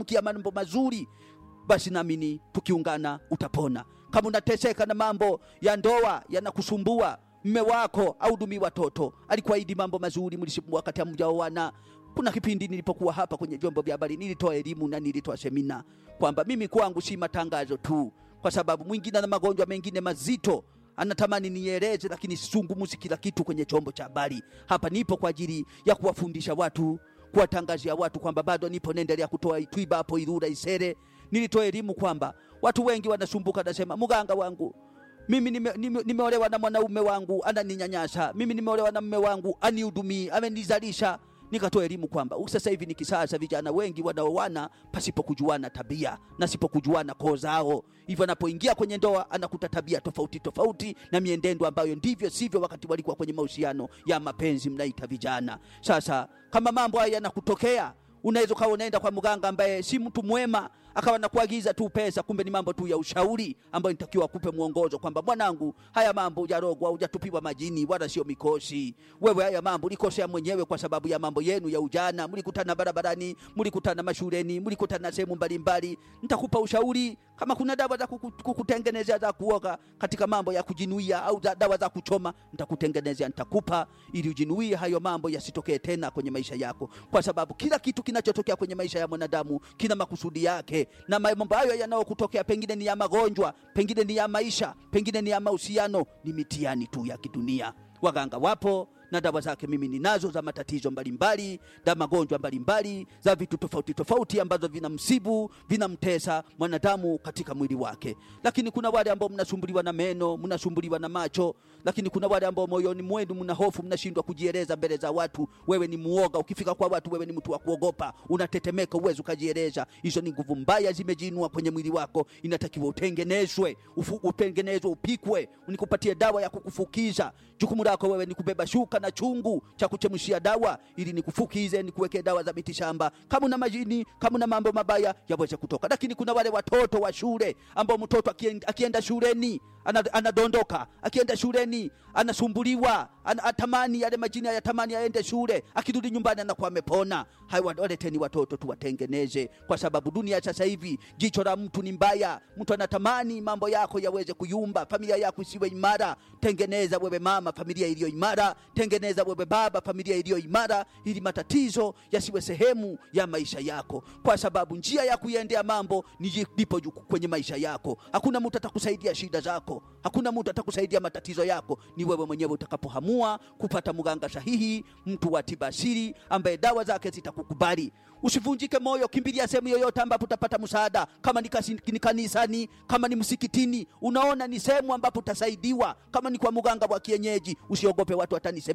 kia mambo mazuri, basi naamini tukiungana utapona. Kama unateseka na mambo ya ndoa yanakusumbua, mme wako au dumi watoto alikuahidi mambo mazuri, mlisimu wakati hamjaoana. Kuna kipindi nilipokuwa hapa kwenye vyombo vya habari nilitoa elimu na nilitoa semina kwamba mimi kwangu si matangazo tu, kwa sababu mwingine na magonjwa mengine mazito anatamani nieleze, lakini sizungumzi kila kitu kwenye chombo cha habari. Hapa nipo kwa ajili ya kuwafundisha watu, kuwatangazia watu kwamba bado nipo, naendelea kutoa Itwiba hapo Ilula Isere. Nilitoa elimu kwamba watu wengi wanasumbuka, nasema mganga wangu mimi nime, nime, nimeolewa na mwanaume wangu ananinyanyasa, mimi nimeolewa na mume wangu anihudumii, amenizalisha. Nikatoa elimu kwamba sasa hivi ni kisasa, vijana wengi wanaoana pasipo kujuana tabia na sipo kujuana koo zao, hivyo anapoingia kwenye ndoa anakuta tabia tofauti tofauti na miendendo ambayo ndivyo sivyo wakati walikuwa kwenye mahusiano ya mapenzi, mnaita vijana. Sasa kama mambo haya yanakutokea unaweza ukawa unaenda kwa mganga ambaye si mtu mwema, akawa nakuagiza tu pesa, kumbe ni mambo tu ya ushauri ambayo nitakiwa kupe mwongozo kwamba mwanangu, haya mambo hujarogwa, hujatupiwa majini wala sio mikosi. Wewe haya mambo ulikosea mwenyewe kwa sababu ya mambo yenu ya ujana, mlikutana barabarani, mlikutana mashuleni, mlikutana sehemu mbalimbali. Nitakupa ushauri kama kuna dawa za kuku- kukutengenezea za kuoga katika mambo ya kujinuia au za dawa za kuchoma, nitakutengenezea, nitakupa ili ujinuie hayo mambo yasitokee tena kwenye maisha yako, kwa sababu kila kitu kinachotokea kwenye maisha ya mwanadamu kina makusudi yake, na mambo hayo yanayokutokea pengine ni ya magonjwa, pengine ni ya maisha, pengine ni ya mahusiano, ni mitihani tu ya kidunia. Waganga wapo na dawa zake mimi ninazo za matatizo mbalimbali, za magonjwa mbalimbali, za vitu tofauti tofauti ambazo vinamsibu vinamtesa mwanadamu katika mwili wake. Lakini kuna wale ambao mnasumbuliwa na meno, mnasumbuliwa na macho, lakini kuna wale ambao moyoni mwenu mna hofu, mnashindwa kujieleza mbele za watu. Wewe ni muoga, ukifika kwa watu wewe ni mtu wa kuogopa, unatetemeka, uwezi ukajieleza. Hizo ni nguvu mbaya zimejiinua kwenye mwili wako, inatakiwa utengenezwe, ufu, utengenezwe, upikwe, nikupatie dawa ya kukufukiza. Jukumu lako wewe ni kubeba shuka na chungu cha kuchemshia dawa ili nikufukize, nikuwekee dawa za mitishamba. Kama una majini, kama una mambo mabaya yaweze kutoka. Lakini kuna wale watoto wa shule ambao mtoto akienda, akienda shuleni ana- anadondoka, akienda shuleni anasumbuliwa, ana, atamani yale majini ayatamani aende shule, akirudi nyumbani anakuwa amepona. Hayo waleteni watoto tuwatengeneze, kwa sababu dunia sasa hivi jicho la mtu ni mbaya. Mtu anatamani mambo yako yaweze kuyumba, familia yako isiwe imara. Tengeneza wewe mama, familia iliyo imara. Tengeneza wewe baba, familia iliyo imara, ili matatizo yasiwe sehemu ya maisha yako, kwa sababu njia ya kuiendea mambo ni lipo juu kwenye maisha yako. Hakuna mtu atakusaidia shida zako, hakuna mtu atakusaidia matatizo yako. Ni wewe mwenyewe utakapohamua kupata mganga sahihi, mtu wa tiba asili ambaye dawa zake zitakukubali. Usivunjike moyo, kimbilia sehemu yoyote ambapo utapata msaada, kama ni, kasi, ni kanisani, kama ni msikitini, unaona ni sehemu ambapo utasaidiwa. Kama ni kwa mganga wa kienyeji, usiogope watu watanisema